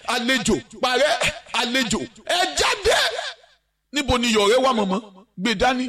àlejò parẹ́ àlejò ẹ jáde níbo ni iyọ̀ rẹ wà mọ̀mọ́ gbé dání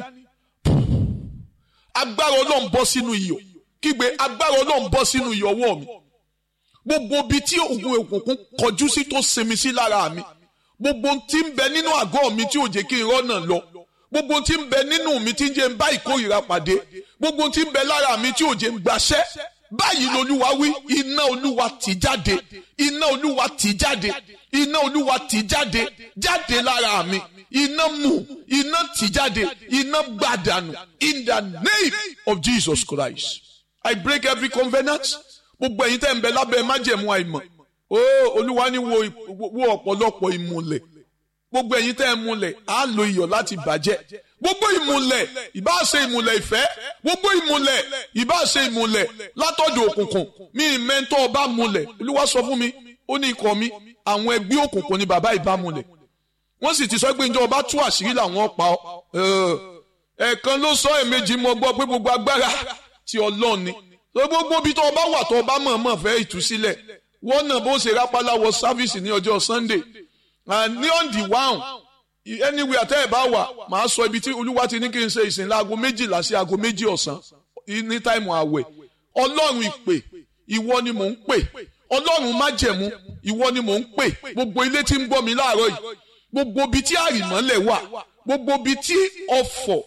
agbára ọlọ́run bọ́ sínú iyọ̀ kígbe agbára ọlọ́run bọ́ sínú iyọ̀ ọwọ́ mi gbogbo ibi tí ogun òkùnkùn kọjú sí tó sinmi sí lára mi gbogbo tí ń bẹ nínú àgọ́ mi tí ò jẹ́ kí n rọ́nà lọ gbogbo tí ń bẹ nínú mi tí ń jẹ́ ń bá ìkórìíra pàdé gbogbo tí ń bẹ lára mi tí ò jẹ́ ń gbaṣẹ́ báyìí lolúwa wí iná olúwa tì jáde iná olúwa tì jáde iná olúwa tì jáde jáde lára mi iná mú iná tì jáde iná gbàdànù in the name of Jesus Christ I break every covenant gbogbo ẹ̀yin tẹ́ ń bẹ lábẹ́ májẹ̀mú àìmọ̀ ó olúwa ní wo wo ọ̀pọ̀lọpọ̀ ìmùlẹ̀ gbogbo ẹ̀yin tẹ́ ń múlẹ̀ á lo iyọ̀ láti bàjẹ́ gbogbo ìmùlẹ̀ ìbá ṣe ìmùlẹ̀ ìfẹ́ gbogbo ìmùlẹ̀ ìbá ṣe ìmùlẹ̀ látọ̀dọ̀ òkùnkùn mi mẹ́ńtọ́ ọba múlẹ̀ olúwa sọ fún mi ó ní ikọ̀ mi àwọn ẹgbẹ́ òkùnkùn ni bàbá ìbá múlẹ̀ wọ́n sì ti sọ pé njẹ́ ọba tú àṣírí làwọn pa ọ́ ẹ̀ẹ̀kan ló sọ ẹ̀ẹ̀mejì mo gbọ́ pé gbogbo agbára ti ọlọ́run ni gbogbo bí tó ọba wà tó ọba mọ̀ọ́mọ̀ fẹ́ ìtúsílẹ̀ wọ́n náà bó ṣe rápálá wọ sáfíìsì ní ọjọ́ Sunday ní on the one anywhere tẹ́ ẹ̀ bá wà màá sọ ibi tí olúwa ti ní kí n ṣe ìsìn láago méjìlá sí aago méjì ọ̀sán ní táìmù àwẹ̀ ọlọ́run ìpè ìwọ ni mò ń pè ọlọ́run májẹ̀mú ìwọ ni mò ń pè gbogbo ilé tí ń gbọ́ mi láàárọ̀ yìí gbogbo ibi tí àrìmọ́lẹ̀ wà gbogbo ibi tí ọ̀fọ̀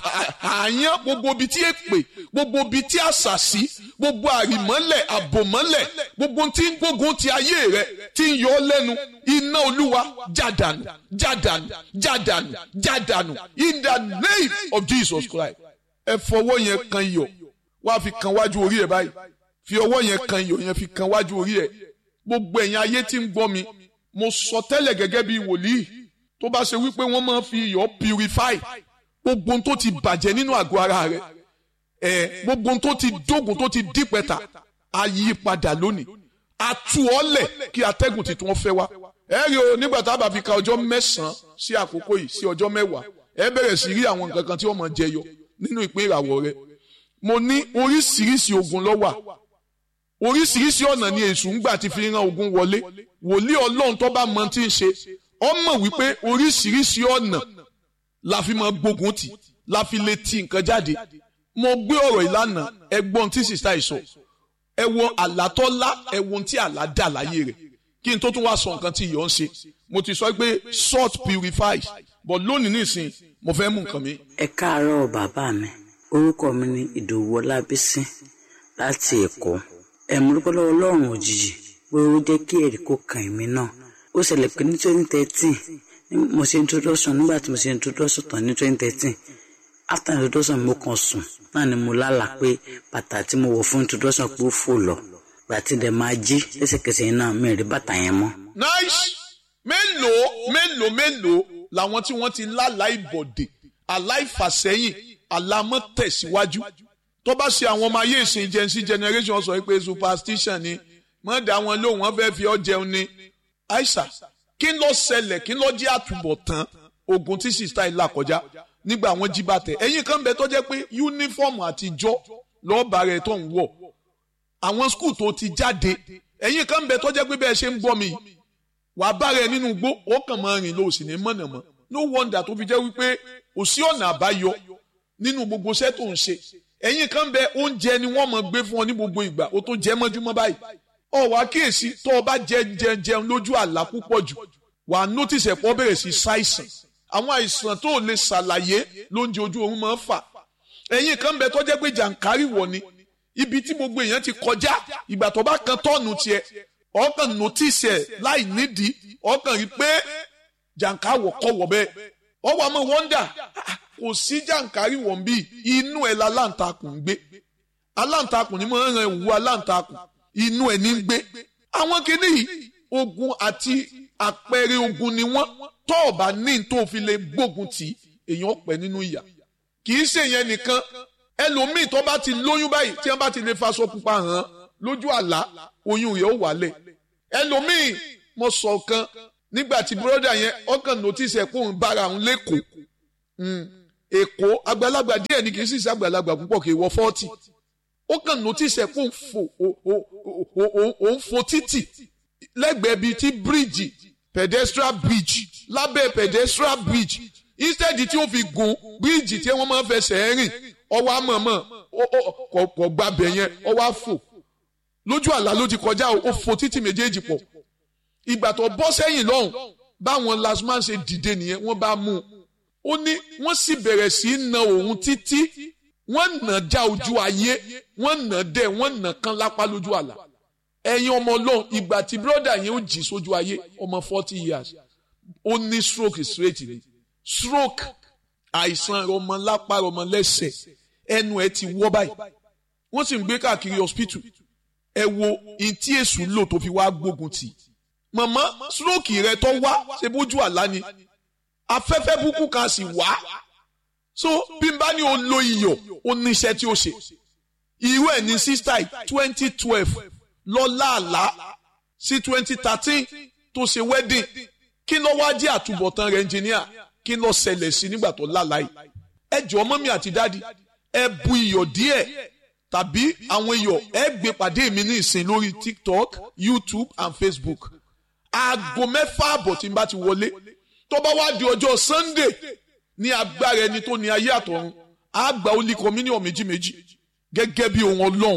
àyàn gbogbo ibi tí èpè gbogbo ibi tí àṣàṣì gbogbo àrìmọ́lẹ̀ àbòmọ́lẹ̀ gbogbo tí ń gbógun ti ayé rẹ tí ń yọ ọ́ lẹ́nu iná olúwa jádànù jádànù jádànù jádànù in the name of Jesus Christ ẹ fọwọ́ yẹn kan iyọ̀ wá fi kan wájú orí ẹ báyìí fi ọwọ́ yẹn kan iyọ̀ yẹn fi kan wájú orí ẹ gbogbo ẹ̀yin ayé tí ń gbọ́ mi mo sọ tẹ́lẹ̀ gẹ́gẹ́ bí wòlíì tó bá ṣe wípé wọ́n máa fi iyọ̀ purify gbogbo ohun tó ti bàjẹ́ nínú àgọ́ ara rẹ̀ ẹ̀ gbogbo ohun tó ti dógùn tó ti dípẹ́ta á yí padà lónìí á tú ọ́ lẹ̀ kí atẹ́gùn tuntun fẹ́ wá. ẹ rí o nígbà tá a bá fi ka ọjọ́ mẹ́sàn-án sí àkókò yìí sí ọjọ́ mẹ́wàá ẹ bẹ̀rẹ̀ sí rí àwọn nǹkan kan tí wọ́n máa jẹyọ nínú ìpín ìràwọ̀ rẹ̀ mo ní oríṣiríṣi ogun ló wà oríṣiríṣi ọ̀nà ni èṣù ń gbà ti fi ran ogun wọlé wòlíì ọlọ́run tó bá mọ tí ń ṣe ọ mọ̀ wípé oríṣiríṣi ọ̀nà la fi máa gbógun tì la fi lè ti nǹkan jáde mo gbé ọ̀rọ̀ ìlànà ẹgbọ́n tí sista ìsọ ẹ wo àlátọ́lá ẹ wo tí àlá dà láyé rẹ̀ kí n tó tún wá sọ nǹkan tí ìyọ̀ ń ṣe mo ti sọ pé salt purifies but lónìí nìsín mo fẹ́ mú nǹkan mi. ẹ káàárọ̀ bàbá mi orúkọ mi ni ìdòwú ọlábísí láti èkó ẹ mo dúpẹ́ lọ́wọ́ ọlọ́run òjijì pé ó jẹ́ kí èrè kó kàn mí náà ó ṣẹlẹ̀ pé ní twenty thirteen mo ṣe introduction nígbà tí mo ṣe introduction tán ní twenty thirteen after introduction mo kàn sùn náà ni mo lálà pé bàtà tí mo wọ̀ fún introduction pé ó fò lọ gbàtí dẹ̀ máa jí lẹ́sẹ̀kẹsẹ̀ yẹn náà mi rí bàtà yẹn mọ́. nice mélòó mélòó mélòó làwọn tí wọ́n ti lálàá ìbọ̀dè aláìfàsẹ́yìn alámọ̀tẹ̀síwájú tó bá ṣe àwọn ọmọ ayé ìsìn gen z generation sọ pé superstition ni mọ̀ dá wọn lóhùn wọn fẹ́ẹ́ fi ọ́ jẹun ni aisha kí ló ṣẹlẹ̀ kí ló jẹ́ àtúbọ̀tán ogun tí sista ìlà kọjá nígbà wọn jí bàtẹ ẹ̀yin kan bẹ tó jẹ́ pé yúnífọ̀mù àtijọ́ lọ́ọ̀bà rẹ̀ tó ń wọ̀ àwọn skul tó ti jáde ẹ̀yin kan bẹ tó jẹ́ pé bẹ́ẹ̀ ṣe ń gbọ́ mi wàá bá rẹ̀ nínú igbó ó kàn máa rìn lọ sí ní mọ̀nàmọ́ no wonder tó fi jẹ́ wípé kò sí ọ̀nà àbáyọ nínú gbogbo iṣẹ́ tó ń ṣe ẹ̀yin kan bẹ oúnjẹ ni wọ́n máa gbé fún ọ ní gbogbo ìgbà ó tó jẹ́ mọ́júmọ́ báyìí ọ wá kíyèsí tó o bá jẹ jẹ jẹun lójú àlá púpọ̀ jù wàá notice ẹ̀pọ̀ bẹ̀rẹ̀ sí ṣàìsàn àwọn àìsàn tó o lè ṣàlàyé lóúnjẹ ojú oorun máa ń fà ẹ̀yin kan bẹ tó jẹ́ pé jàǹkárì wọ̀ ni ibi tí gbogbo èèyàn ti kọjá ìgbà tó bá kan tọ́ọ̀nù tiẹ̀ ọkàn notice ẹ̀ láì nídìí ọkàn rí pé jàǹkárì kọ̀ wọ̀ bẹ́ẹ̀ ọwọ́ àmọ́ wọ́ndà kò sí jàǹkárì wọ̀ ń bí inú ẹ̀ la aláǹtakùn ń gbé aláǹtakùn ni mo ń ran ìwú aláǹtakùn inú ẹ̀ ní gbé àwọn kìíní ogun àti àpẹẹrẹ ogun ni wọ́n tó o bá ní tó o fi lè gbógun tì èèyàn pẹ́ nínú ìyà kì í ṣe yẹn nìkan ẹlòmíì tó bá ti lóyún báyìí tí wọ́n bá ti lè faṣọ pupa hàn lójú àlá oyún rẹ̀ ó wálẹ̀ ẹlòmíì mo sọ kan nígbà tí bùrọ́dà yẹn ọkàn notice ẹ̀ kó ń bára òun lẹ́kọ̀ọ́ èkó àgbàlagbà díẹ̀ ni kì í sì ṣe àgbàlagbà púpọ̀ kì í wọ fọ́ọ̀tì ó kàn notice ẹ̀ kó ń fò ó ń fò títì lẹ́gbẹ̀ẹ́ bíi ti bíríìjì pedestrian bridge lábẹ́ pedestrian bridge instead tí ó fi gun bíríìjì tí wọ́n máa ń fẹsẹ̀ rìn ọwọ́ àmọ̀mọ̀ kò gbàbẹ̀ yẹn ọwọ́ àfò lójú àlá ló ti kọjá ó fò títì méjèèjì pọ̀ ìgbà tó bọ́ sẹ́yìn lọ́hùn báwọn lasman ṣe dìde nìyẹn wọ́n bá mú un ó ní wọ́n sì bẹ̀rẹ̀ sí í na òun títí wọ́n nà já ojú ayé wọ́n nà dẹ̀ wọ́n nà kán lápá lójú àlá ẹ̀yin ọmọ ọlọ́run ìgbà tí bírọ́dà yẹn ó jì sójú ayé ọmọ forty years ó ní stroke straight ni stroke àìsàn ọmọ lápá ọmọ lẹ́sẹ̀ ẹnu ẹ ti wọ́ báyìí wọ́n sì ń gbé káàkiri hospital ẹ wo ìtí èṣù lò tó fi wá gbógun tì màmá stroke rẹ tó wá ṣe bójú àlá ni afẹ́fẹ́ búkú kan sì wá so bí n bá ní o lo iyọ̀ o ní iṣẹ́ tí o ṣe irú ẹ̀ ní sísítà twenty twelve lọ́la àlá sí twenty thirteen tó ṣe wedding kí ló wá jẹ́ àtúbọ̀tán rẹ̀ engineer kí ló ṣẹlẹ̀ sí nígbà tó lálàá yìí ẹ jọ̀ọ́ mọ́mí àti dádì ẹ bu iyọ̀ díẹ̀ tàbí àwọn iyọ̀ ẹ gbé pàdé mi ní ìsìn lórí tiktok youtube and facebook aago mẹ́fà àbọ̀ tí n bá ti wọlé tó bá wá di ọjọ́ sunday ní agbára ẹni tó ní ayé àtọ̀run á gba ó lé communion méjì méjì gẹ́gẹ́ bí ohun ọlọ́run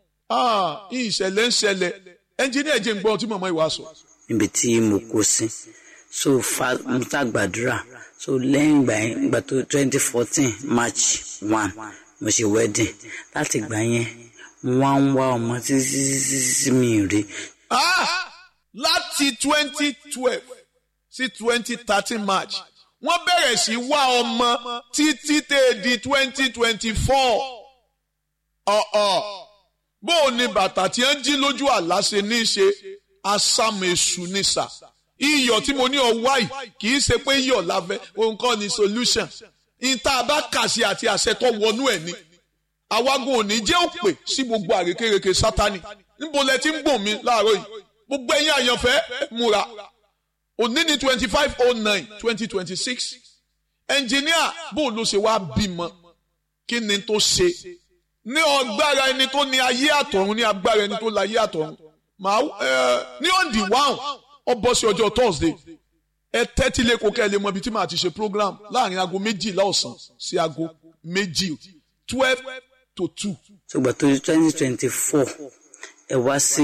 ìṣẹ̀lẹ̀ ń ṣẹlẹ̀ ẹnjíníà jẹ́ ń gbọ́ tí màmá ìwà sọ. níbi tí mo kó sí so fa mo ta gbàdúrà so lẹ́yìn ìgbà yẹn ìgbà tó twenty fourteen march one mo ṣe wedding láti ìgbà yẹn mo wá ń wá ọmọ títí títí mi rí. láti twenty twelve sí twenty thirteen march wọ́n bẹ̀rẹ̀ sí wá ọmọ títí tẹ̀ di twenty twenty four ọ̀ọ̀ bó o ní bàtà tí ń jí lójú àlá ṣe ní í ṣe asámu èṣù ní sà iyọ̀ tí mo ní ọwá yìí kì í ṣe pé iyọ̀ láfẹ́ òun kọ́ ni solution ìta bá kà sí àti àṣẹ tó wọnú ẹ̀ ni àwagun òní jẹ́ òpè sí gbogbo àrékérekè sátani níbo lẹ ti ń gbọ̀n mi láàárọ̀ yìí gbogbo ẹ̀yin àyànfẹ́ múra òní ní twenty five oh nine twenty twenty six ẹnjìníà bó ló ṣe wá bímọ kí ni tó ṣe ní ọgbára ẹni tó ní ayé àtọ̀run ní agbára ẹni tó láyé àtọ̀run màá ẹ ní ọ̀ǹdì wáhùn ọ bọ́ sí ọjọ́ thursday ẹ tẹ́tí lé kókẹ́ lè mọ ibi tí màá ti ṣe program láàrin aago méjìlá ọ̀sán sí aago méjì twelve to two. ṣùgbọ́n tó twenty twenty four ẹ wá sí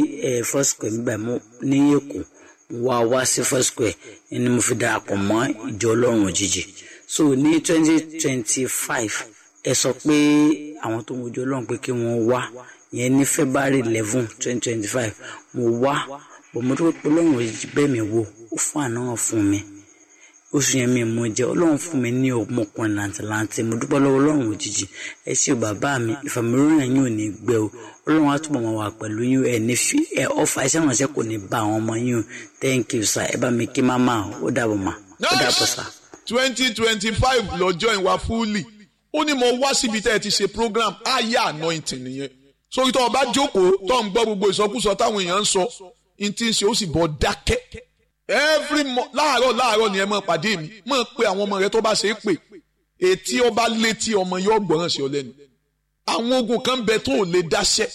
ẹ first square nígbà mú ní èkó wá wá sí first square ẹni mo fi darapọ̀ mọ́ ìjọ ọlọ́run òjijì so ní twenty twenty five ẹ sọ pé àwọn tó ń wojú ọlọ́run pé kí wọ́n wá yẹn ní february eleven twenty twenty five mo wá bọ̀mọ́tò pé ọlọ́run òjijì bẹ́ẹ̀ mi wò ó fún àná fún mi oṣù yẹn mi mo jẹ ọlọ́run fún mi ní ọmọkùnrin làǹtìlanti mo dúpẹ́ lọ́wọ́ ọlọ́run òjijì ẹ ṣé o bàbá mi ìfàmìlóyún yẹn ò ní gbẹ o ọlọ́run á túbọ̀ máa wà pẹ̀lú yín ẹ ní fi ẹ ọfà iṣẹ́ ìrànṣẹ́ kò ní bá àwọn ọmọ yín o thank you sir ẹ bá mi kí máma ó dàbọ̀ mà ó dàbọ̀ sà. twenty twenty five lọ́jọ́ ìwà fúlì ó ní mo wá síbi tẹ́ ẹ ti ṣe program aya anointing nìyẹn sórí tó o bá jókòó tó ń gbọ́ gbogbo ìsọkúsọ táwọn èèyàn ń sọ n ti ń ṣe ó sì bọ̀ dákẹ́ every mo láàárọ̀ láàárọ̀ ni ẹ máa pàdé mi máa pe àwọn ọmọ rẹ tó bá ṣe é pè etí ọba létí ọmọ yóò gbọ́ràn sí ọ lẹ́nu àwọn ogun kan bẹ tó ò lè dáṣẹ́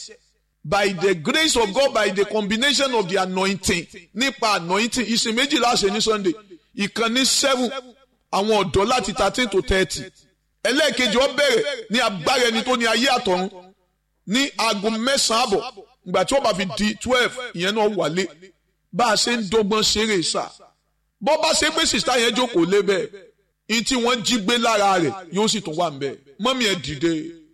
by the grace of God by the combination of the anointing nípa anointing ìsìn méjìlá ṣe ní Sunday ìkànnì seven àwọn ọ̀dọ́ láti thirteen to thirty ẹlẹ́ẹ̀kejì ó bẹ̀rẹ̀ ní agbára ẹni tó ní ayé àtọ̀run ní aago mẹ́sàn-án àbọ̀ ìgbà tí ó bá fi di twelve ìyẹn náà wálé bá a ṣe ń dọ́gbọ́n ṣeré sá bọ́ bá ṣe pé sìsá yẹn jókòó lé bẹ́ẹ̀ ní tí wọ́n jí gbé lára rẹ̀ yóò sì tún wà ń bẹ́ẹ̀ mọ́mí ẹ dìde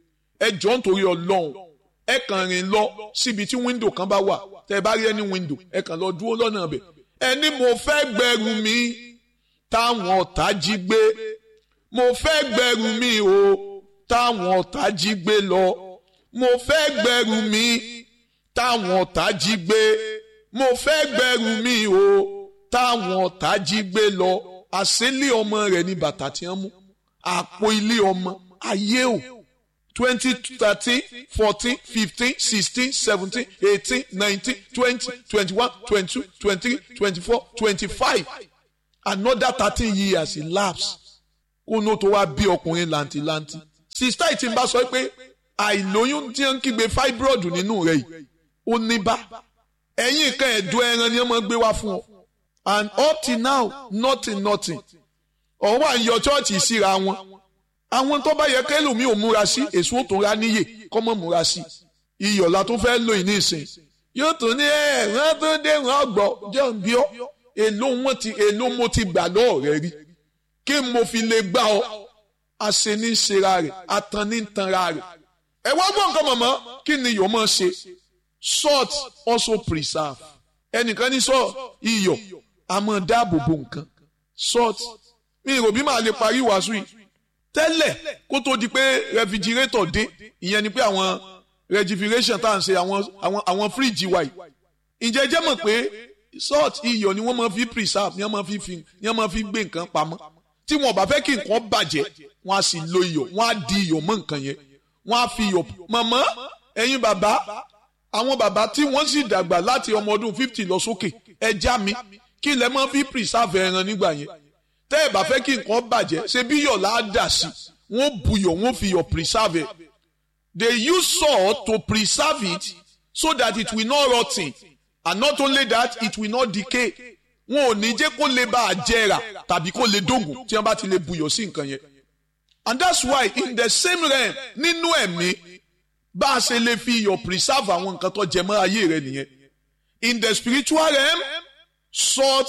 ẹ jọ nítorí ọlọ́run ẹ kàn rìn lọ síbi tí wíńdò kan bá wà tẹ́ ẹ bá rí ẹni wíńdò ẹ kàn lọ dúró lọ́nà ọbẹ̀ ẹni mo fẹ́ gbẹrù mi táwọn ọ̀tá jí gbé mo fẹ́ gbẹrù mi o táwọn ọ̀tá jí gbé lọ mo fẹ́ gbẹrù mi táwọn ọ̀tá jí gbé mo fẹ́ gbẹrù mi o táwọn ọ̀tá jí gbé lọ àṣélé ọmọ rẹ̀ ní bàtà tí wọ́n mú àpò ilé ọmọ ayé o twenty thirteen fourteen fifteen sixteen seventeen eighteen nineteen twenty twenty-one twenty-two twenty-three twenty-four twenty-five another thirteen years elapse kó ní o tó wá bí ọkùnrin làǹtìlanti sista ìtì ń bá sọ pé àìlóyún tí ń kígbe fibroid nínú rẹ̀ yìí ó ní bá ẹ̀yìn kan ẹ̀dùn ẹran ni wọ́n máa gbé wá fún ọ and up till now nothing nothing ọ̀hún wà ń yọ chọ́ọ̀chì síra wọn àwọn tó bá yẹ kẹlòmíì ò múra sí èso tó ra níyè kọ́ mọ́ múra sí iyọ̀ la tó fẹ́ lò yìí ní ìsìn yóò tún ní ẹ wọ́n tó dé wọ́n gbọ́ jẹ́ ń bí ọ́ èló wọn ti èló mo ti gbà lọ́ọ̀ rẹ rí kí mo fi lè gbà ọ́ àṣẹ ní ṣera rẹ̀ atan ní tanra rẹ̀ ẹ wá gbọ́ nǹkan mọ̀mọ́ kí ni iyọ̀ máa ṣe salt also preserve ẹnìkan ní sọ iyọ̀ a máa dáàbò bo nǹkan salt mi ò bí màá lè parí wàásù yìí tẹ́lẹ̀ kó tó di pé refrigerator dé ìyẹn ni pé àwọn refrigeration tá à ń ṣe àwọn àwọn àwọn fíríjì wa yìí ǹjẹ́ jẹ́ mọ̀ pé salt iyọ̀ ni wọ́n máa fi preserve ni wọ́n máa fi fi ni wọ́n máa fi gbé nǹkan pamọ́ tí wọn ò bá fẹ́ kí nǹkan bàjẹ́ wọ́n á sì lo iyọ̀ wọ́n á di iyọ̀ mọ́ nǹkan yẹn wọ́n á fi iyọ̀ mọ̀mọ́ ẹ̀yin bàbá àwọn bàbá tí wọ́n sì dàgbà láti ọmọ ọdún fifty lọ sókè ẹja mi kí lẹ máa fi preserve ẹran nígbà yẹn tẹ́ ẹ̀ bá fẹ́ kí nǹkan bàjẹ́ ṣe bí iyọ̀ là á dà sí wọ́n buyọ̀ wọ́n fi iyọ̀ preserve ẹ̀ they use salt to preserve it so that it will not rot ten and not only that it will not decay wọn ò ní jẹ́ kó lè bá a jẹrà tàbí kó lè dógùn tí wọ́n bá ti lè buyọ̀ sí nǹkan yẹn and that's why in the same realm nínú ẹ̀mí bá a ṣe lè fi iyọ̀ preserve àwọn nǹkan tó jẹ mọ́ ayé rẹ nìyẹn in the spiritual realm salt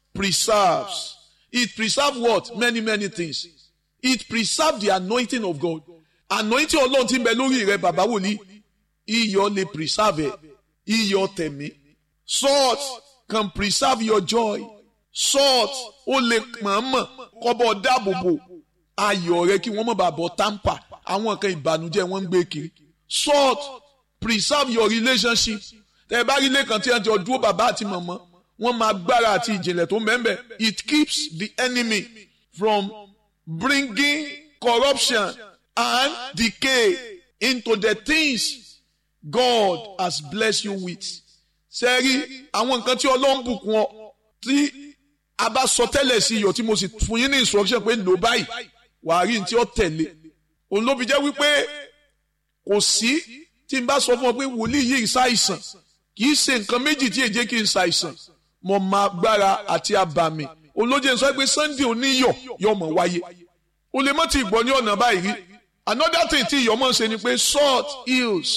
preserves it preserves what many many things it preserves the anointing of God anointing ọlọ́run tí ń bẹ lórí rẹ bàbá wòlíì iyọ̀ lè preserve ẹ̀ iyọ̀ tẹ̀mí salt can preserve your joy salt ó lè mọ̀ọ́mọ̀ kọ́bọ̀ dáàbòbò ayọ̀ rẹ kí wọ́n má bàa bọ̀ tamper àwọn kan ìbànújẹ́ wọ́n ń gbé kiri salt preserve your relationship tẹ ẹ bá rí ilé kan tí wọ́n ti ọdúró bàbá àti màmá wọ́n máa gbára àti ìjìnlẹ̀ tó mẹ́mbẹ̀ it keeps the enemy from bringing corruption and decay into the things God has blessed you with sẹ́rí àwọn nǹkan tí ọlọ́run bùkún ọ tí a bá sọ tẹ́lẹ̀ sí iyọ̀ tí mo sì fún yín ní instruction pé lò báyìí wàá rí ní tí ó tẹ̀lé òun ló fi jẹ́ wípé kò sí tí n bá sọ fún ọ pé wòlíì yìí ṣàìsàn kì í ṣe nǹkan méjì tí èjé kì í ṣàìsàn mo máa gbára àti abàmì òun ló jẹ́ sọ pé Sunday oníyọ̀ yóò mọ̀ wáyé o lè mọ́ ti gbọ́ ní ọ̀nà báyìí rí another thing tí iyọ̀ máa ń ṣe ni pé salt heals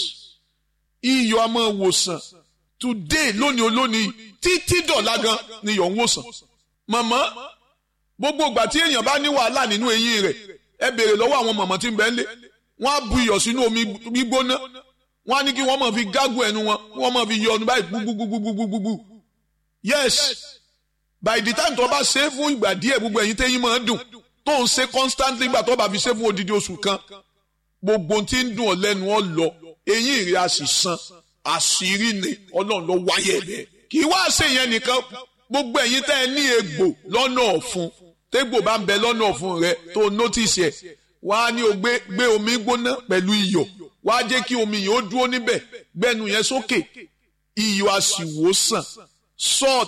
iyọ̀ a máa wòsàn today lónìí olónìí títí dọ̀la gan ni iyọ̀ ń wòsàn màmá gbogbo ìgbà tí èèyàn bá ní wàhálà nínú eyín rẹ̀ ẹ béèrè lọ́wọ́ àwọn màmá tí ń bẹ ńlé wọ́n á bu iyọ̀ sínú omi gbígbóná wọ́n á ní kí wọ́n máa fi gágùn ẹnu wọn wọ́n máa fi yọ ọdún báyìí gbúgbúgbúgbúgbúgbú yes by the time tó bá ṣe é fún ìgbà díẹ̀ gbogbo ẹ̀yin tẹ́yìn máa ń dùn tó ń ṣe constantly ìgbà tó bá fi ṣe fún odidi oṣù kan gbogbo tí ń dùn ọ́ lẹ́nu ọ́ lọ eyín rẹ̀ á sì san àṣírí ni ọlọ́run ló wáyé bẹ́ẹ̀ kì í wá ṣe yẹn nìkan gbogbo ẹ̀yin tẹ́ ẹ ní egbò lọ́nà ọ̀fun tégbò bá ń bẹ lọ́nà ọ̀fun rẹ tó notice ẹ̀ wá ní o gbé gbé omi gbóná pẹ̀lú iyọ̀ wá jẹ́ kí omi yìí ó dúró níbẹ̀ gbẹ́nu yẹn sókè iyọ̀ á sì wò sàn salt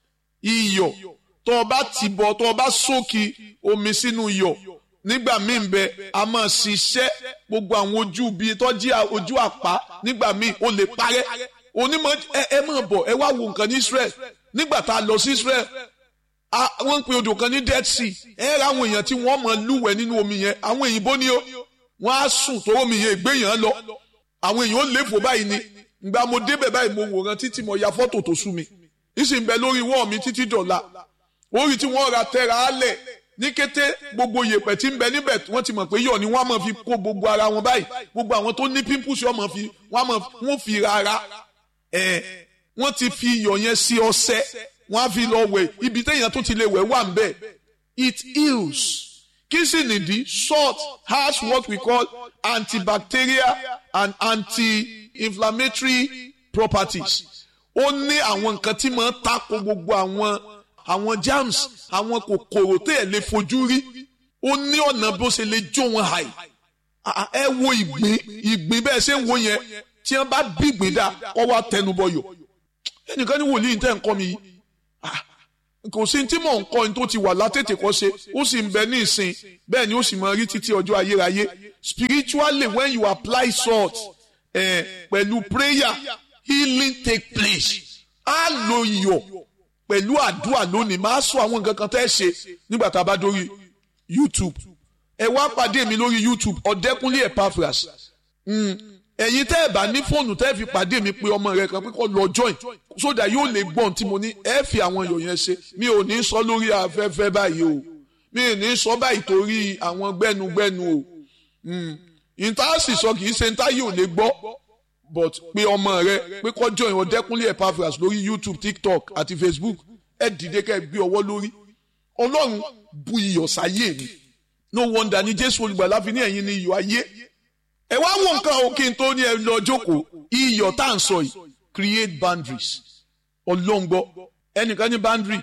iyọ̀ tó o bá ti bọ̀ tó o bá sókè omi sínú iyọ̀ nígbà míì bẹ a máa ṣiṣẹ́ gbogbo àwọn ojú bíi tọ́jú ojú àpá nígbà míì o lè parẹ́ onímọ̀ ẹ ẹ máa bọ̀ ẹ wá wo nǹkan ní Israel nígbà tá a lọ sí Israel wọ́n ń pe odò kan ní Dead Sea ẹ ra àwọn èèyàn tí wọ́n máa lúwẹ̀ẹ́ nínú omi yẹn àwọn èyìnbó ni ó wọ́n á sùn tó omi yẹn ìgbé yẹn lọ àwọn èèyàn ó léfò báyìí ni ìgbà mo débẹ̀ báyìí mo wòran títí mo ya fọ́tò tó sú mi ìsìn bẹ lórí wọ́ọ̀ mi títí dọ̀la orí tí wọ́n ra tẹ́ra á lẹ̀ ní kété gbogbo yèpẹ̀ tí ń bẹ níbẹ̀ wọ́n ti mọ̀ pé yọ̀ ni wọ́n á máa fi kó gbogbo ara wọn báyìí gbogbo àwọn tó ní pimples wọ́n máa fi wọ́n fi rárá ẹ̀ wọ́n ti fi iyọ̀ yẹn sí ọṣẹ wọ́n á fi lọ wẹ̀ ibi téèyàn tó ti lè wẹ̀ wà ń bẹ̀ it heals kí sì nìdí salt has what we call antibacterial and anti-inflammatory properties ó ní àwọn nǹkan tí máa ń tako gbogbo àwọn àwọn germs àwọn kòkòrò tó yẹ lè fojú rí ó ní ọ̀nà bó ṣe lè jó wọn hàì ẹ wo ìgbín ìgbín bẹ́ẹ̀ ṣe ń wo yẹn tí wọ́n bá bí ìgbín dá kọ́ wá tẹnubọyọ̀ ẹnìkan ní wòlíì tẹ́ ń kọ́ mi yìí kò sí tí mò ń kọ́ ní tó ti wà látètè kọ́ ṣe ó sì ń bẹ ní ìsìn bẹ́ẹ̀ ni ó sì máa rí títí ọjọ́ ayérayé spiritually when you apply salt eh, pẹ̀lú prayer healing take place á lo iyọ̀ pẹ̀lú àdúrà lónìí máa sọ àwọn nǹkan kan tẹ́ ṣe nígbà tá a bá dórí YouTube ẹ wá pàdé mi lórí YouTube ọ̀dẹ́kúnlé Epaphras ẹ̀yin tẹ́ ẹ̀ bá ní fóònù tẹ́ ẹ̀ fi pàdé mi pé ọmọ rẹ kan pé kó lọ join sódà yóò lè gbọ́n tí mo ní ẹ fi àwọn iyọ̀ yẹn ṣe mi ò ní sọ lórí afẹ́fẹ́ báyìí o mi ò ní sọ báyìí torí àwọn gbẹ́nugbẹ́nu o ìta sì sọ kì í ṣe ìta yóò lè gbọ́ but pé ọmọ rẹ pé kó join ọ̀dẹ́kúnlé Epaphras lórí YouTube TikTok àti Facebook ẹ dìde kẹ́ ẹ gbé ọwọ́ lórí ọlọ́run bu iyọ̀ sáyé mi no wonder ni Jésù olùgbàlà fi ní ẹ̀yin ni iyọ̀ ayé ẹ wá wo nǹkan o kí n tó ní ẹ lọ jókòó iyọ̀ tá à ń sọ yìí create boundaries ọlọ́ngbọ́ ẹnìkan ní boundary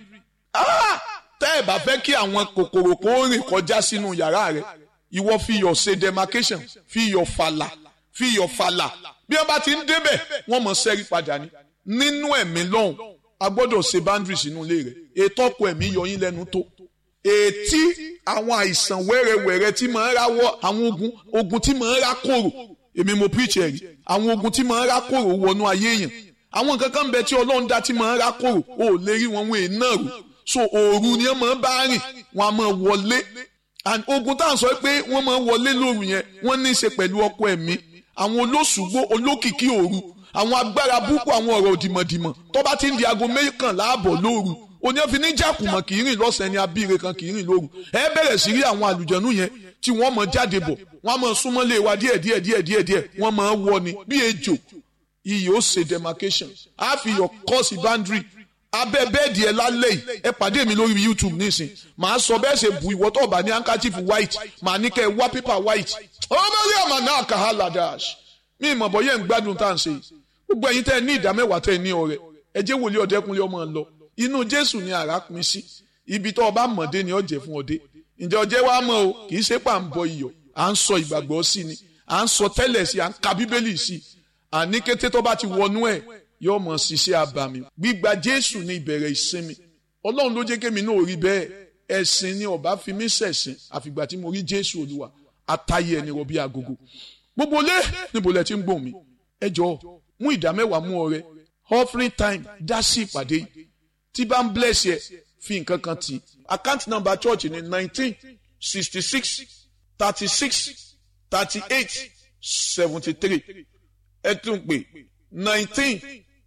tẹ́ ẹ bá fẹ́ kí àwọn kòkòrò kó rìn kọjá sínú yàrá rẹ ìwọ fi iyọ̀ ṣe demarcation fi iyọ̀ fàlà fi iyọ̀ fàlà bí wọ́n bá ti ń débẹ̀ wọ́n mọ̀ sẹ́rí padà ní nínú ẹ̀mí lọ́hùn a gbọ́dọ̀ ṣe boundaries inú ilé rẹ̀ ètò ọkọ ẹ̀mí yọ yín lẹ́nu tó ètí àwọn àìsàn wẹ́rẹ́wẹ́rẹ́ tí máa ń ráwọ́ àwọn ogun ogun tí máa ń rá kòrò èmi mo preach ẹ̀rí àwọn ogun tí máa ń rá kòrò wọnú ayé yẹn àwọn nǹkan kan bẹ tí ọlọ́run dá tí máa ń rá kòrò ò lè rí wọn wọn èèyàn rò so òru ni wọ́n máa ń bá rìn wọ́n á máa wọlé and ogun tá à ń sọ pé wọ́n máa ń wọlé lóru yẹn wọ́n ní í ṣe pẹ̀lú ọkọ ẹ̀mí àwọn olóṣùgbó olókìkí òru àwọn agbára búkú àwọn ọ̀rọ̀ òdìmọ̀dìmọ̀ tó bá ti ń di aago mẹ́kànlá àbọ̀ lóru òní ẹ̀ fi ní jàkùmọ̀ kì í rìn lọ́sàn-án ní abíire kan kì í rìn lóru ẹ bẹ̀rẹ̀ sí rí àwọn àlùjẹ̀nú yẹn tí wọ́n mọ̀ jáde bọ̀ wọ́n mọ̀ súnmọ́ lé wa díẹ̀ díẹ̀ díẹ̀ díẹ̀ díẹ̀ wọ́n mọ̀ wọ ni bí ejò iyì ó ṣe demarcation á fi yọ kọ́ọ̀sì boundary abẹ́ bẹ́ẹ̀dì ẹ lálẹ́ yìí ẹ pàdé mi lórí YouTube nísìn màá sọ bẹ́ẹ̀ ṣe bu ìwọ tó bá ní handkerchief white màá ní kẹ́ ẹ wá paper white ọmọ rí àmà náà kà á ladash mi ìmọ̀ bọ́ yẹn ń gbádùn tá à ń ṣe yìí gbogbo ẹ̀yin tẹ́ ẹ ní ìdá mẹ́wàá tẹ́ ẹ ní ọrẹ ẹ jẹ́ wòlíì ọ̀dẹ́kunlé ọmọ lọ inú Jésù ni àrà pin sí ibi tó ọba mọ̀dé ni ọ̀jẹ̀ fún ọdẹ ǹjẹ́ ọjẹ́ wa mọ̀ o kì í ṣe pà ń bọ iyọ̀ à ń sọ ìgbàgbọ́ sí ni à ń sọ tẹ́lẹ̀ sí à ń ka Bíbélì sí àní kété tó bá ti wọnú ẹ̀ yóò mọ̀ ṣiṣẹ́ abàmì gbígba Jésù ní ìbẹ̀rẹ̀ ìsinmi Ọlọ́run ló jẹ́ kémi náà rí bẹ́ẹ̀ ẹ̀sìn ni ọba fi mí ṣẹ̀sìn àfìgbà tí mo rí Jésù Olúwa àtàyè ẹni rọ bí agogo gbogbo lé níbo lẹ ti ń gbòmí ẹ jọ̀ọ́ mú ìdá mẹ́wàá mú ọrẹ offering time dá sí ìpàdé yìí tí bá ń bless yẹ fi nǹkan kan tì account number church ní nineteen sixty six thirty six thirty eight seventy three ẹ tún pè nineteen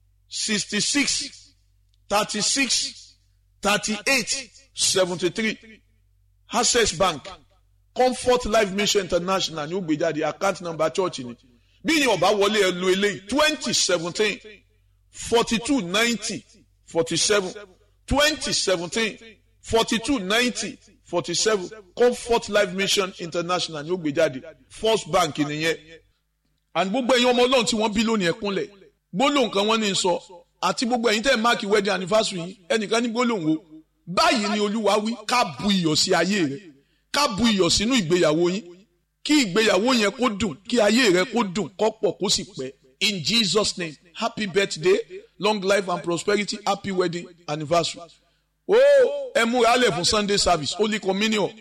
sixty six thirty six thirty eight seventy three access bank comfort life mission international ní ó gbé jáde account number church ni bí ni ọba wọlé ẹ lo eléyìí twenty seventeen forty two ninety forty seven twenty seventeen forty two ninety forty seven comfort life mission international ní ó gbé jáde first bank nìyẹn and gbogbo ẹ̀yin ọmọ ọlọ́run tí wọ́n bí lónìí ẹ̀kúnlẹ̀ gbólóhùn kan wọ́n ní sọ àti gbogbo ẹ̀yin tẹ́ ẹ̀ máàkì wedding anniversary yìí ẹnìkan ní gbólóhùn o báyìí ni olúwa wí ká bu iyọ̀ sí ayé rẹ ká bu iyọ̀ sínú ìgbéyàwó yín kí ìgbéyàwó yẹn kó dùn kí ayé rẹ kó dùn kó pọ̀ kó sì pẹ́ in Jesus name happy birthday long life and prosperity happy wedding anniversary ó ẹ múra lẹ̀ fún Sunday service holy communion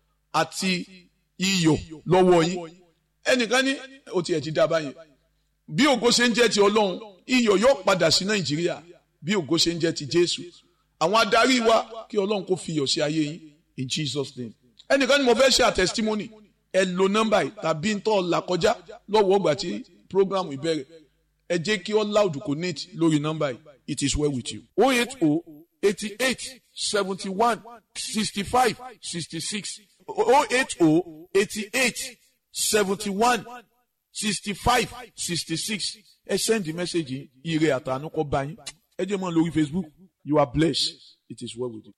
àti iyọ̀ lọ́wọ́ yín ẹnìkan ní ó tiẹ̀ ti dá báyẹn bí ògo ṣe ń jẹ́ ti ọlọ́run iyọ̀ yóò padà sí nàìjíríà bí ògo ṣe ń jẹ́ ti jésù àwọn adarí wa kí ọlọ́run kó fi iyọ̀ sí ayé yín in jesus name ẹnìkan ni mo fẹ́ ṣe a testimony ẹ lo nọ́mbà yìí tàbí ń tọ́ là kọjá lọ́wọ́ ọgbà tí program ìbẹ̀rẹ̀ ẹ jẹ́ kí all loud connect lórí nọ́mbà yìí it is well with you. o eight o eighty eight seventy one sixty five sixty six o eight o eighty eight seventy one sixty-five sixty-six ẹ send the message ire àtànú kọ bá yín ẹ jẹ́ mọ́ lórí Facebook you are blessed it is well with you.